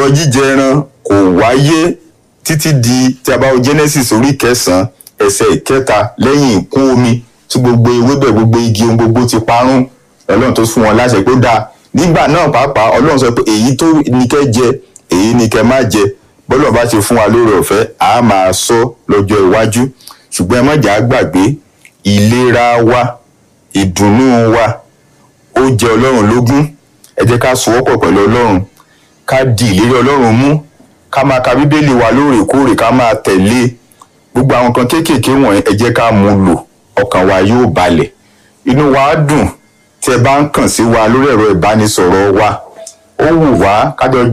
ẹran jíjẹ ẹran kò wáyé títí di tí a bá wo genesis orí kẹsànán ẹsẹ̀ ìkẹta lẹ́yìn ìkún omi tí gbogbo ewébẹ̀ gbogbo igi ohun gbogbo ti parun ọlọ́run tó fún wọn láṣẹ pé ó dáa nígbà náà pàápàá ọlọ́run sọ pé èyí tó ní kẹ́ jẹ èyí ní kẹ́ má jẹ bọ́lọ̀ bá ti fún wa lórí ọ̀fẹ́ a máa sọ lọ́jọ́ iwájú ṣùgbọ́n ẹ má jà á gbàgbé ìlera wa ìdùnnú wa ó jẹ ọlọ́run lógún ẹ jẹ́ ká sowọ́pọ̀ pẹ̀lú ọlọ́run ká di ìlérí ọlọ́run mú ká máa ka bíbélì wa lóòrèkóòrè ká máa tẹ̀lé gbogbo àwọn kan kéékèèké wọ̀nyí ẹ jẹ́ ká mú lò ọkàn wa yóò balẹ̀ inú wa á dùn tí ẹ bá ń kàn sí wa lórí ẹ̀rọ ìbánisọ̀rọ̀ wa ó wù wá kájọ